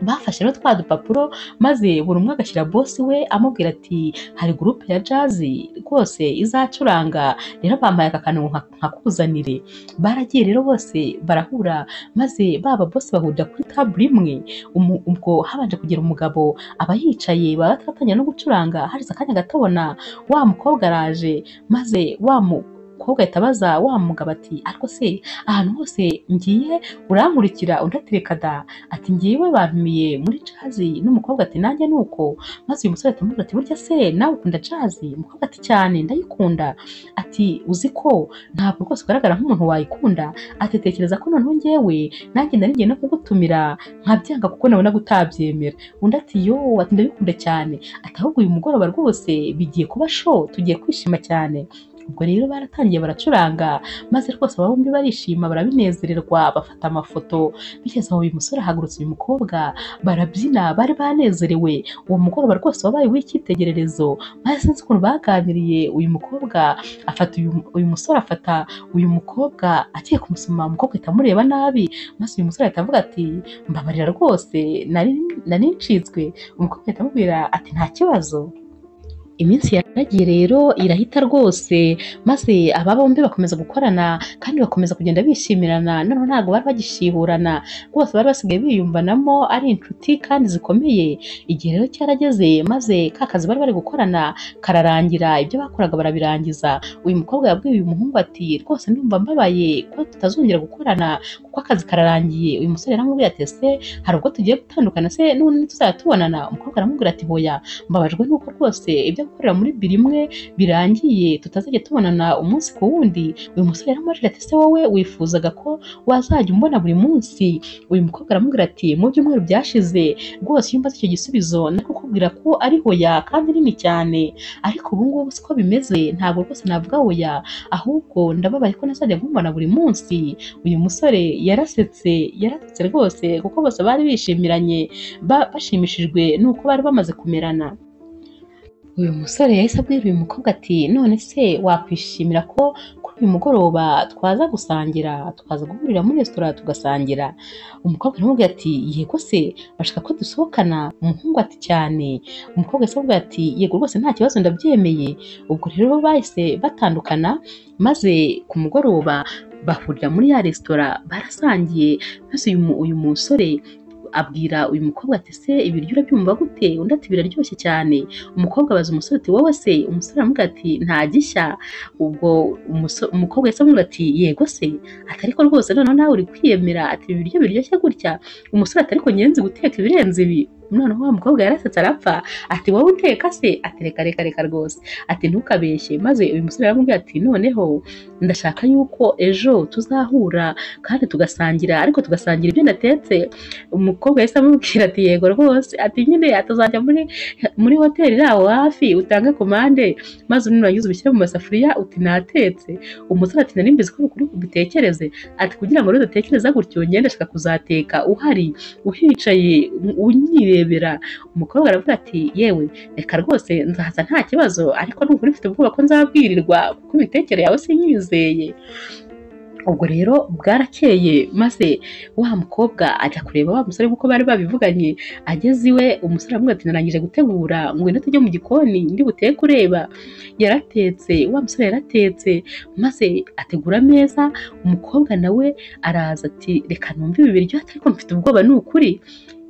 Speaker 1: bafashe rero twa dupapuro maze buri umwe agashyira bosi we amubwira ati hari gurupe ya jazi rwose izacuranga rero bampaye aka kantu nka- nkakuzanire baragiye rero bose barahura maze baba bose bahurira kuri tabure imwe Umu- ubwo habanje kugira umugabo aba yicaye baba bataratangira no gucuranga harize akanya gato abona wa mukobwa araje maze wa mukobwa ahita abaza wa mugabo ati ariko se ahantu hose ngiye urankurikira undatereka da ati ngiwe bantumiye muri jazi n'umukobwa ati nanjye ni uko maze uyu musore atamubwira ati burya se nawe ukunda jazi umukobwa ati cyane ndayikunda ati uzi ko ntabwo rwose ugaragara nk'umuntu wayikunda ati tekereza ko noneho ngewe nanjye nari ngiye no kugutumira nkabyanga kuko nabona gutabyemera undi ati yo ati ndabikunda cyane ati ahubwo uyu mugoroba rwose bigiye kuba sho tugiye kwishima cyane ubwo rero baratangiye baracuranga maze rwose aba bombi barishima barabinezererwa bafata amafoto bigeze aho uyu musore ahagurutse uyu mukobwa barabyina bari banezerewe uwo mugoroba rwose wabaye uw'icyitegererezo maze sinzi ukuntu baganiriye uyu mukobwa afata uyu, uyu musore afata uyu mukobwa agiye kumusoma umukobwa ahita amureba nabi maze uyu musore ahita avuga ati mbabarira rwose nari nari ncitswe umukobwa ahita amubwira ati nta kibazo iminsi yaragiye rero irahita rwose maze aba bombi bakomeza gukorana kandi bakomeza kugenda bishimirana noneho ntabwo bari bagishiburana rwose bari basigaye biyumvanamo ari inshuti kandi zikomeye igihe rero cyarageze maze ka kazi bari bari gukorana kararangira ibyo bakoraga barabirangiza uyu mukobwa yabwiye uyu muhungu ati rwose ndumva mbabaye ko tutazongera gukorana kuko akazi kararangiye uyu musore yaramubwiye ati ese hari ubwo tugiye gutandukana se n'ubundi ntituzajya tubonana umukobwa aramubwira ati hoya mbabajwe nuko rwose ibyo gukorera muri biro imwe birangiye tutazajya tubonana umunsi ku wundi uyu musore yaramubajije ati ese wowe wifuzaga ko wazajya umbona buri munsi uyu mukobwa aramubwira ati mu byumweru byashize rwose iyo mbaze icyo gisubizo nari kukubwira ko ari hoya kandi nini cyane ariko ubu ngubu siko bimeze ntabwo rwose navuga hoya ahubwo ndababaye ko nazajya nkubona buri munsi uyu musore yarasetse yaratutse rwose kuko bose bari bishimiranye ba- bashimishijwe n'uko bari bamaze kumerana uyu musore yahise abwira uyu mukobwa ati none se wakwishimira ko kuri uyu mugoroba twaza gusangira twaza guhurira muri resitora tugasangira umukobwa aramubwira ati yego se bashaka ko dusohokana umuhungu ati cyane umukobwa yahise avuga ati yego rwose nta kibazo ndabyemeye ubwo rero bahise batandukana maze ku mugoroba bahurira muri ya resitora barasangiye maze uyu mu- uyu musore abwira uyu mukobwa ati se ibiryo urabyumva gute undi ati biraryoshye cyane umukobwa abaza umusore ati wowe se umusore aramubwira ati nta gishya ubwo umuso- umukobwa yahise amubwira ati yego se ati ariko rwose noneho nawe uri kwiyemera ati ibi biryo biryoshye gutya umusore ati ariko nyenzi guteka ibirenze ibi noneho wa mukobwa yarasetse arapfa ati wowe uteka se ati reka reka reka rwose ati ntukabeshye maze uyu musore aramubwira ati noneho ndashaka yuko ejo tuzahura kandi tugasangira ariko tugasangira ibyo natetse umukobwa yahise amubwira ati yego rwose ati nyine atazajya muri muri hoteli iri aho hafi utange komande maze nurangiza ubishyire mu masafuriya uti natetse umusore ati nari mbizi ko ari ukuri ubitekereze ati kugira ngo rero udatekereza gutyo ngende ndashaka kuzateka uhari uhicaye u- unyirebera umukobwa aravuga ati yewe reka rwose nzaza nta kibazo ariko ni ukuri mfite ubwoba ko nzabwirirwa kuko imitekere yawe sinyizeye ubwo rero bwarakeye maze wa mukobwa ajya kureba wa musore kuko bari babivuganye ageze iwe umusore aramubwira ati narangije gutegura ngwino tujye mu gikoni ndi buteke ureba yaratetse wa musore yaratetse maze ategura ameza umukobwa nawe araza ati reka numve ibi biryo ati ariko mfite ubwoba ni ukuri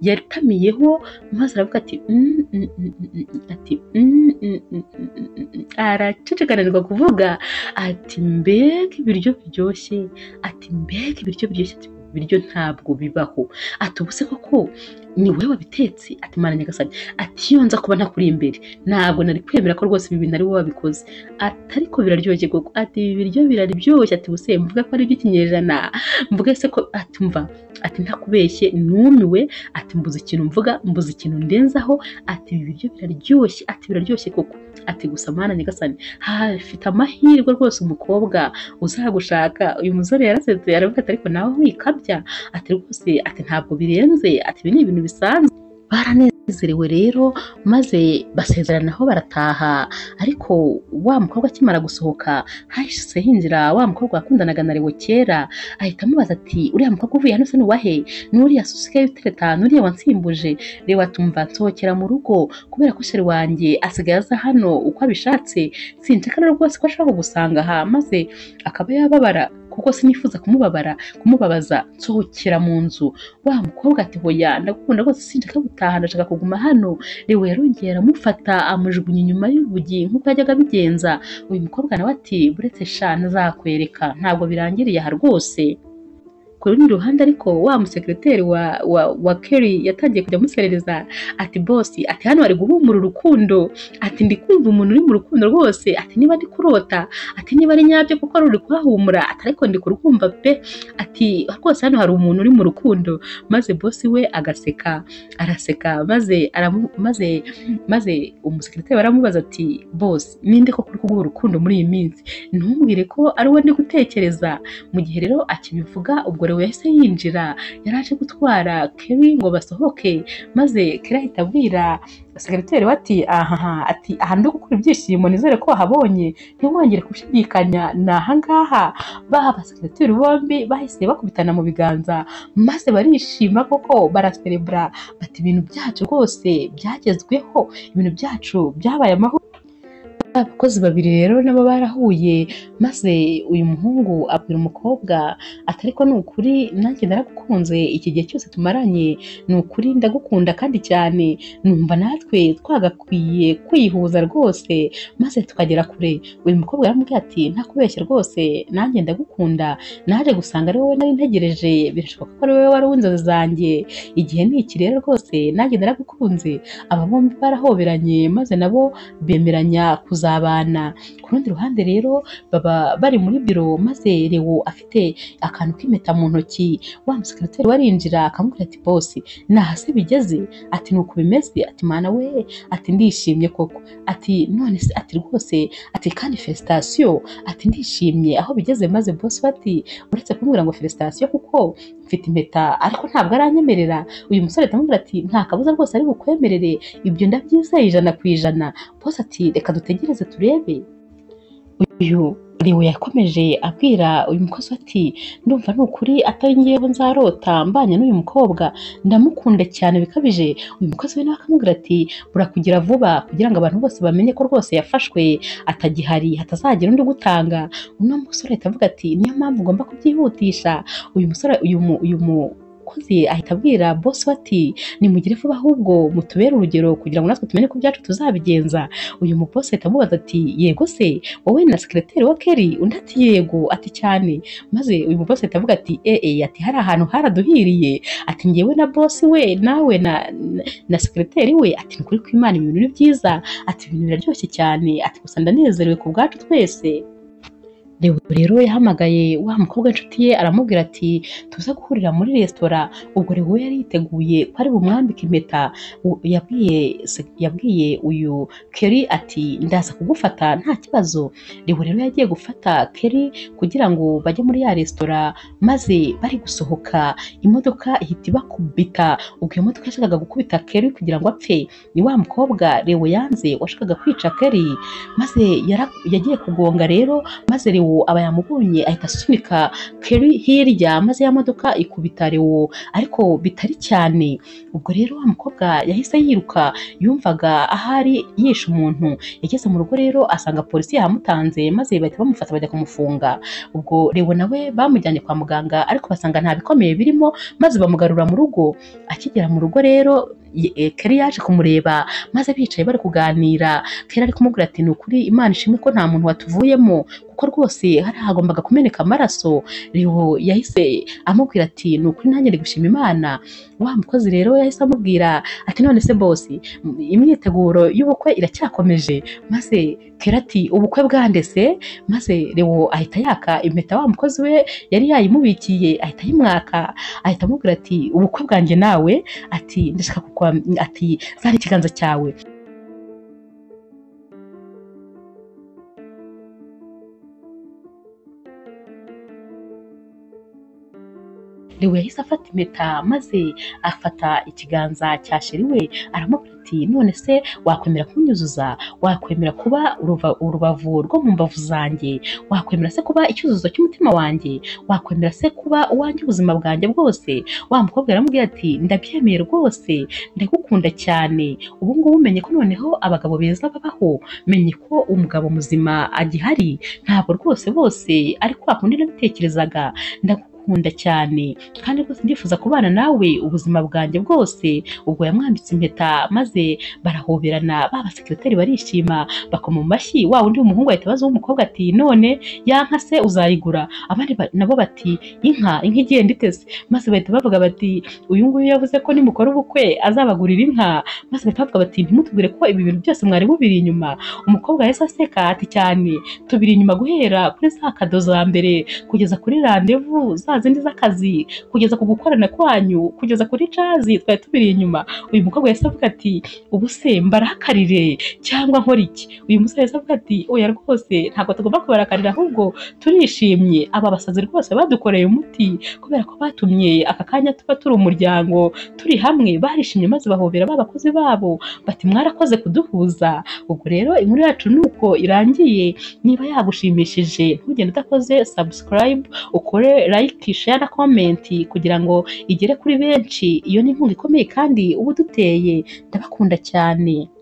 Speaker 1: yatamiyeho maze aravuga ati "Mm, mm, mm, mm, mm," ati "Mm, mm, mm, mm, mm, mm." aracecekanirwa kuvuga ati mbega ibiryo biryoshye ati mbega ibiryo biryoshye ati ibiryo ntabwo bibaho ati ubuse koko ni wowe wabitetse ati mana nyagasani ati iyo nza kuba ntakuri imbere ntabwo nari kwemera ko rwose ibi bintu ari wowe wabikoze ati ariko biraryoshye koko ati ibi biryo biraryoshye ati ubuse mvuga ko ari iby'ikinyejana mvuga se ko ati mva ati ntakubeshye numiwe ati mbuze ikintu mvuga mbuze ikintu ndenzaho ati ibi biryo biraryoshye ati biraryoshye koko ati gusa mana nyagasani hafite amahirwe rwose umukobwa uzagushaka uyu musore yarasetse aravuga ati ariko nawe wikabya ati rwose ati ntabwo birenze ati ibi ni ibintu bisanzwe baranezerwa banezerewe rero maze basezeranaho barataha ariko wa mukobwa akimara gusohoka hahise hinjira wa mukobwa wakundanaga na Leo kera ahita amubaza ati uriya mukobwa uvuye hano se ni uwahe n'uriya se usigaye utereta n'uriya wansimbuje Leo atumva nsohokera mu rugo kubera ko sheri wanjye asigaye aza hano uko abishatse sinshaka rero rwose ko ashaka kugusanga aha maze akaba yababara kuko sinifuza kumubabara kumubabaza nsohokera mu nzu wa mukobwa ati hoya ndagukunda rwose sinshaka gutaha ndashaka kuguma hano Leo yarongeye aramufata amujugunya inyuma y'urugi nk'uko yajyaga abigenza uyu mukobwa nawe ati buretse sha ntazakwereka ntabwo birangiriye aha rwose ku rundi ruhande ariko wa musekiriteri wa, wa, wa Kerry yatangiye kujya amuserereza ati boss ati hano bari guhumura urukundo ati ndi kumva umuntu uri mu rukundo rwose ati niba ndi kurota ati niba ari nyabyo kuko ruri kuhahumura ati ariko ndi kurwumva pe ati rwose hano hari umuntu uri mu rukundo maze boss we agaseka araseka maze aramu, maze maze umusekiriteri aramubaza ati boss ninde ko kuri kuguha urukundo muri iyi minsi ntumbwire ko ari wowe ndi gutekereza mu gihe rero akibivuga ubwo rero yahise yinjira yari aje gutwara Kerry ngo basohoke maze Kerry ahita abwira sekiriteri we ati ahaha ati aha ndi gukura ibyishimo nizere ko wahabonye ntiwongere gushidikanya ni ahangaha baba sekiriteri bombi bahise bakubitana mu biganza maze barishima koko baraserebura bati ibintu byacu rwose byagezweho ibintu byacu byabaye amahoro abakozi babiri rero nabo barahuye maze uyu muhungu abwira umukobwa ati ariko ni ukuri nanjye naragukunze iki gihe cyose tumaranye ni ukuri ndagukunda kandi cyane numva natwe twagakwiye kwihuza rwose maze tukagera kure uyu mukobwa yaramubwiye ati nta kubeshya rwose nanjye ndagukunda naje gusanga ari wowe nari ntegereje birashoboka ko ari wowe wari uw'inzozi zanjye igihe ni iki rero rwose nanjye naragukunze aba bombi barahoberanye maze nabo bemeranya kuzabana ku rundi ruhande rero baba bari muri biro maze Leo afite akantu k'impeta mu ntoki wa musekiriteri warinjira akamubwira ati bosi naha se bigeze ati ni uku bimeze ati mana we ati ndishimye koko ati none se ati rwose ati kandi felicitasiyo ati ndishimye aho bigeze maze bosi bati uretse kumbwira ngo felicitasiyo kuko mfite impeta ariko ntabwo aranyemerera uyu musore aramubwira ati nta kabuza rwose ari bukwemerere ibyo ndabyizeye ijana ku ijana bose ati reka dutegereze turebe uyu Leo yakomeje abwira uyu mukozi ati ndumva ni ukuri atari ngewe nzarota mbanye n'uyu mukobwa ndamukunda cyane bikabije uyu mukozi we nawe akamubwira ati burakugira vuba kugira ngo abantu bose bamenye ko rwose yafashwe atagihari hatazagira undi ugutanga uno musore ahita avuga ati niyo mpamvu ugomba kubyihutisha uyu musore uyu mu uyu mu umukozi ahita abwira bosi we ati nimugire vuba ahubwo mutubere urugero kugira ngo natwe tumenye ko byacu tuzabigenza uyu mubosi ahita amubaza ati yego se wowe na sekiriteri wa keri undi ati yego ati cyane maze uyu mubosi ahita avuga ati ee ati hari ahantu haraduhiriye ati ngewe na bosi we nawe na na, na sekiriteri we ati ni ukuri kw'imana ibintu ni byiza ati ibintu biraryoshye cyane ati gusa ndanezerewe ku bwacu twese Leo rero yahamagaye wa mukobwa w'inshuti ye aramubwira ati tuze guhurira muri resitora ubwo Leo yari yiteguye ko ari bumwambike impeta u- yabwiye se- yabwiye uyu Kerry ati ndaza kugufata nta kibazo Leo rero yagiye gufata Kerry kugira ngo bajye muri ya resitora maze bari gusohoka imodoka ihita ibakubita ubwo iyo modoka yashakaga gukubita Kerry kugira ngo apfe ni wa mukobwa Leo yanze washakaga kwica Kerry maze yara- yagiye kugonga rero maze Leo aba yamubonye ahita asunika Kerry hirya maze ya modoka ikubita Leo ariko bitari cyane ubwo rero wa mukobwa yahise yiruka yumvaga ahari yishe umuntu yageze mu rugo rero asanga polisi yamutanze maze bahita bamufata bajya kumufunga ubwo Leo nawe bamujyanye kwa muganga ariko basanga nta bikomeye birimo maze bamugarura mu rugo akigera mu rugo rero ye- eh, Kerry yaje kumureba maze bicaye bari kuganira Kera ari kumubwira ati ni ukuri imana ishimwe ko nta muntu watuvuyemo kuko rwose hari hagombaga kumeneka amaraso Leo yahise amubwira ati ni ukuri nanjye ndi gushima imana wa mukozi rero yahise amubwira ati none se bosi imyiteguro y'ubukwe iracyakomeje maze Kera ati ubukwe bwande se maze Leo ahita yaka impeta wa mukozi we yari yayimubikiye ahita ayimwaka ahita amubwira ati ubukwe bwanjye nawe ati ndashaka kukwa ati zana ikiganza cyawe Lewo yahise afata impeta maze afata ikiganza cya sheri we aramubwira ati none se wakwemera kunyuzuza wakwemera kuba uruva- urubavu rwo mu mbavu zanjye wakwemera se kuba icyuzuzo cy'umutima wanjye wakwemera se kuba uwanjye ubuzima bwanjye bwose wa mukobwa aramubwira ati ndabyemeye rwose ndagukunda cyane ubu ngubu umenye ko noneho abagabo beza babaho menye ko umugabo muzima agihari ntabwo rwose bose ariko wakundi nabitekerezaga ndagukunda cyane kandi rwose ndifuza kubana nawe ubuzima bwanjye bwose ubwo yamwambitse impeta maze barahoberana ba basekiroteri barishima bakoma mu mashyi wa wundi w'umuhungu ahita abaza uw'umukobwa ati none ya nka se uzayigura abandi ba- nabo bati inka inka igenda itese maze bahita bavuga bati uyu nguyu yavuze ko nimukora ubukwe azabagurira inka maze bahita bavuga bati ntimutubwire ko ibi bintu byose mwari mubiri inyuma umukobwa yahise aseka ati cyane tubiri inyuma guhera kuri za kado za mbere kugeza kuri randevu za zindi z'akazi kugeza ku gukorana kwanyu kugeza kuri cazi twari tubiri inyuma uyu mukobwa yahise avuga ati ubu se mbarakarire cyangwa nkora iki uyu musore yahise avuga ati oya rwose ntabwo tugomba kubarakarira ahubwo turishimye aba basazi rwose badukoreye umuti kubera ko batumye aka kanya tuba turi umuryango turi hamwe barishimye maze bahobera ba bakozi babo bati mwarakoze kuduhuza ubwo rero inkuru yacu ni uko irangiye niba yagushimishije ntugende udakoze subscribe ukore like share na comment kugira ngo igere kuri benshi iyo ni inkunga ikomeye kandi uba uduteye ndabakunda cyane